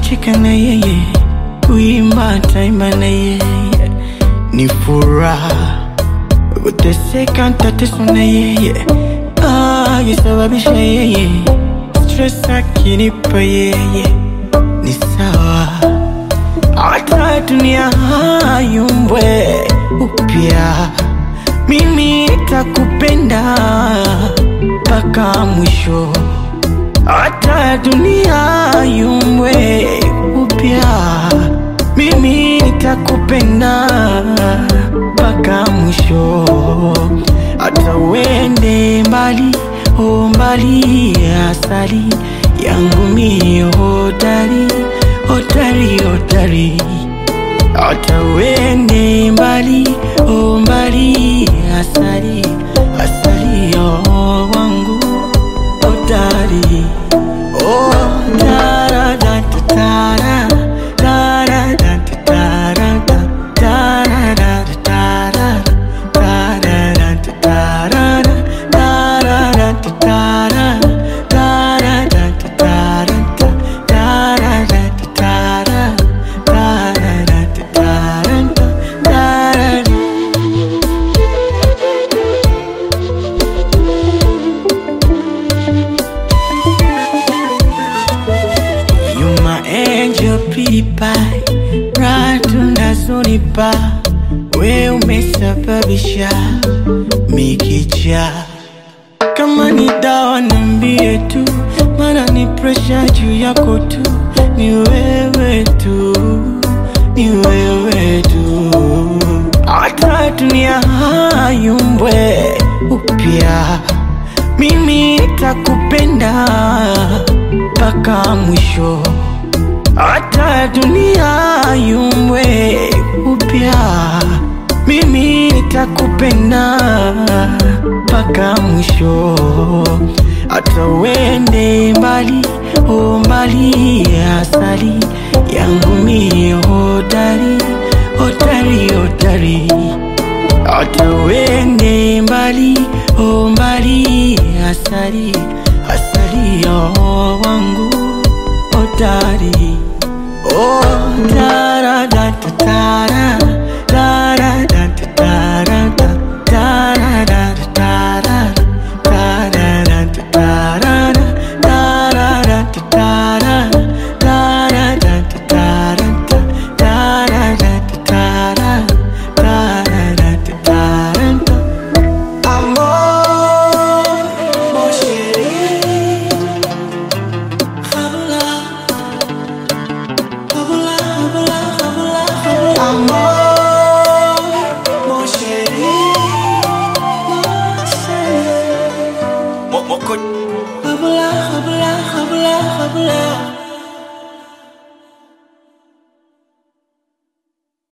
kucheka na yeye, kuimba taimba na yeye, ni furaha. Kuteseka ntateswa na yeye, akisababisha yeye, stress akinipa yeye, ni sawa. Hata dunia hayumbwe upya, mimi nitakupenda mpaka mwisho. Hata dunia yumbwe upya, mimi nitakupenda mpaka mwisho. Hata uende mbali, o mbali, asali yangu mie hodari, hodari, hodari. Hata uende mbali, o mbali, asali, asali yo wangu hodari. Oh, tara da da tara, tara da da tara da, tara da da tara, tara da da tara da, tara da da tara, tara da da tara da, tara da da tara, tara da da tara da, tara da. You my angel pretty pie Raha tunazonipa We umesababisha mikicha Kama ni dawa niambie tu Mana ni pressure juu yako tu Ni wewe tu Ni wewe tu Hata dunia hayumbwe upya Mimi nitakupenda mpaka mwisho, hata dunia yumbwe upya, mimi nitakupenda mpaka mwisho, hata uende mbali, o mbali, asali yangu mie hodari, hodari, hodari hata uende mbali, o mbali, asali, asali yo wangu hodari. Oh, tara da da tara,